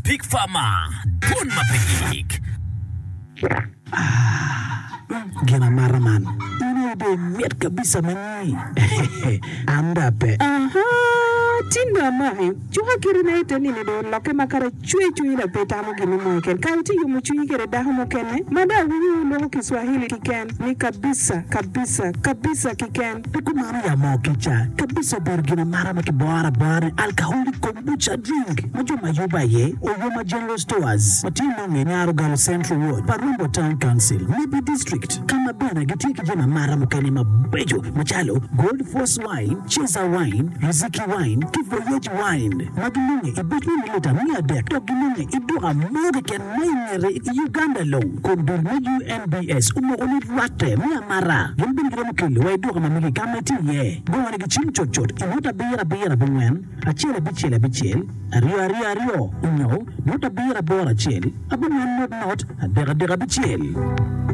Pig Farmer, Don Mapigik. Gina Maraman. Ini be miat kabisa mani. Andape. Aha, tinda mai. Chuha kiri na ite nini do loke makara chui chui na peta mo gini mo ken. Ka uti yumu chui kere daho mo kene. Mada wiyu lo Kiswahili kiken. Ni kabisa, kabisa, kabisa kiken. Piku mara ya mo kicha. Kabisa ber gina mara maki boara bari. Alcoholic kombucha drink. Majo mayuba ye. Oyoma General Stores. Matino ngenyaro galo Central Ward. Parumbo Town Council. Nibi District. Kama bana gitiki jina mara mukani mabejo. Machalo. Gold Force Wine. Cheza Wine. Riziki Wine. Kivoyage Wine. Magilunge. Ibetni milita mia dek. Togilunge. Iduka moge ken maingere Uganda lo. Kondul na UNBS. Umo ulit wate. Mia mara. Yulbin gira mukili. Wa iduka mamigi kameti ye. Gwana gichim chot chot. Imuta bira bira bungwen. Achele bichele bichel. Ario ario ario. Unyo. Muta bira bora chel. Abungwen not not. Adega dega bichel.